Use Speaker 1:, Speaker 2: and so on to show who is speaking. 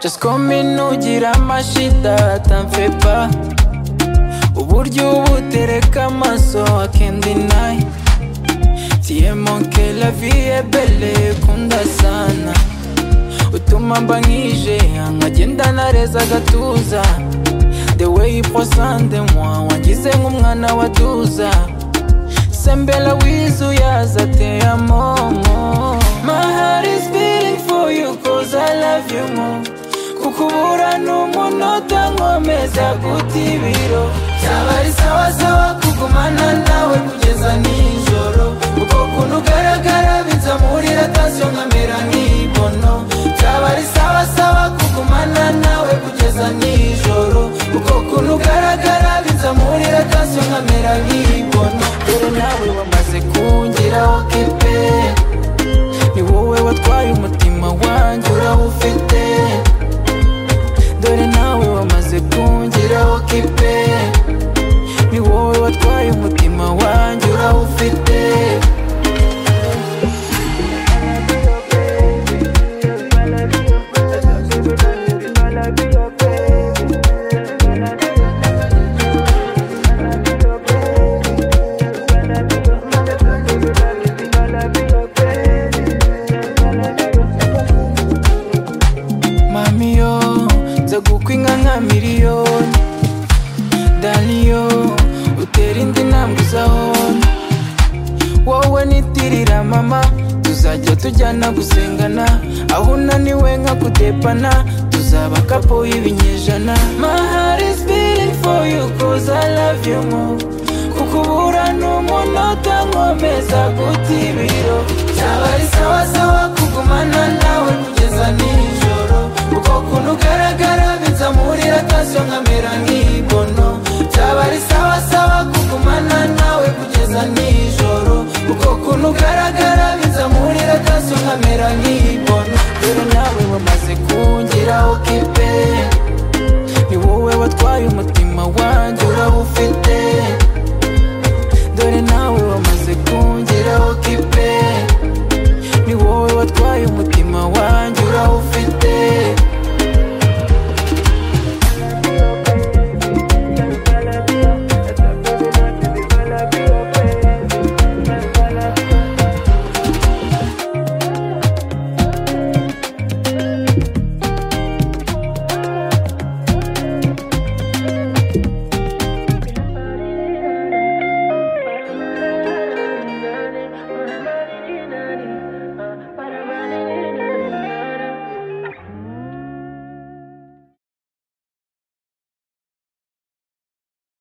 Speaker 1: Just comme une ugira amashita t'en fais pas Uburyo uba utereka amaso I can't deny Tiyemo que la vie est belle kunda sana Utuma mba nkije nkagenda nareza agatuza The way you posande moi wangize nk'umwana wa duza Sembela wizu yaza te amomo My heart is beating for you cause I love you more Kukubura n'umunota nkomeza guta ibiro Byaba ari sawa sawa kugumana nawe kugeza nijoro Uko kuntu ugaragara binzamurira tansiyo nkamera nk'ibono Byaba ari sawa sawa kugumana nawe kugeza nijoro Uko kuntu ugaragara binzamurira tansiyo nkamera nk'ibono Dore nawe wamaze kungiraho kepe Ni wowe watwaye umutima wanjye urawufite Dore nawe wamaze kungiraho kipe Ni wowe watwaye umutima wanjye urawufite Mami yo nzagukwinka nka miliyoni Dani yo utera indi ntambwe uzahona wowe nitirira mama tuzajya tujyana gusengana aho unaniwe nkakudepana tuzaba kapo y'ibinyejana My heart is beating for you cause I love you more kukubura n'umunota nkomeza guta ibiro byaba ari sawa sawa kugumana nawe kugeza nijoro uko kuntu ugaragara binzamurira tansiyo nkamera nk'ibono byaba ari sawa sawa kugumana nawe kugeza nijoro uko kuntu ugaragara binzamurira tansiyo nkamera nk'ibono rero nawe wamaze kungiraho kipe ni wowe watwaye umutima wanjye urawufite